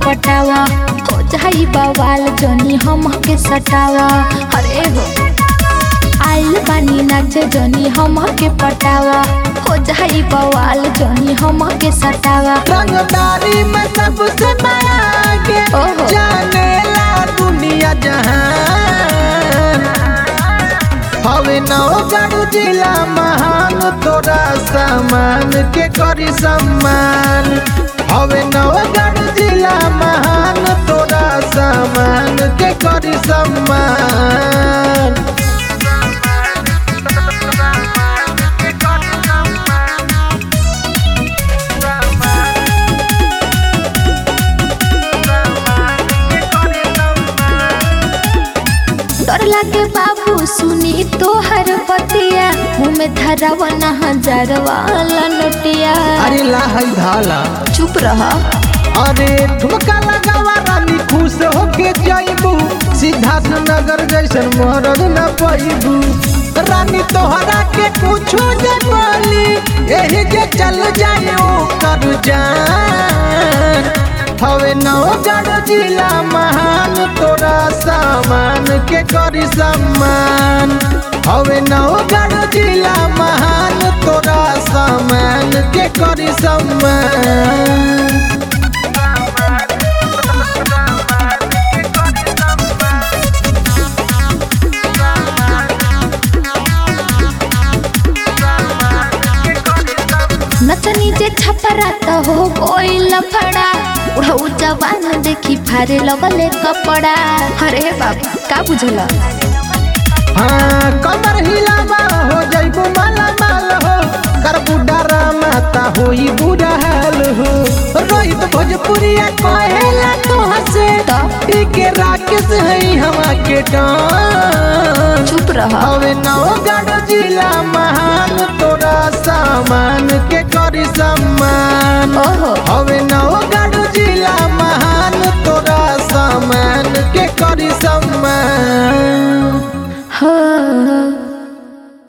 पटावा हो जाई बवाल जनी हम के सटावा अरे हो आइल बानी नाचे जनी हम के पटावा हो जाई बवाल जनी हम के सटावा रंगदारी में सबसे आगे ओहो। जाने ला दुनिया जहान हवे नौगढ़ जिला महान तोरा सामान के करी सम्मान हवे नौगढ़ जिला महान तोरा सामान के करी सम्मान डर लागे बाबू सुनी तोहर बतिया मुँह में धरावा ना हजार वाला नोटिया अरे लाहई धाला चुप रहा अरे ठुमका लगावा रानी खुश होके जाइबू सिद्धार्थ नगर जैसन मरद न पैबू रानी तोहरा के कुछो जे बोली यही जे चल जाए ओ कर जान हवे नवगढ़ जिला महान तोरा सामान के करी सम्मान हवे नवगढ़ जिला महान तोरा सामान के करी सम्मान नचनी जे छपरा त हो कोई लफड़ा उड़ऊ जवान देखी फारे लगले कपड़ा अरे बाबा का बुझल हाँ कमर हिलावा हो जइबू माला माल हो कर बुढ़ा माता होई बुढ़ा हाल हो रोहित भोजपुरिया कहेला तो हसे तो? के राकेश है हवा के डान चुप रहा हवे नवगढ़ जिला महान तोरा सामान के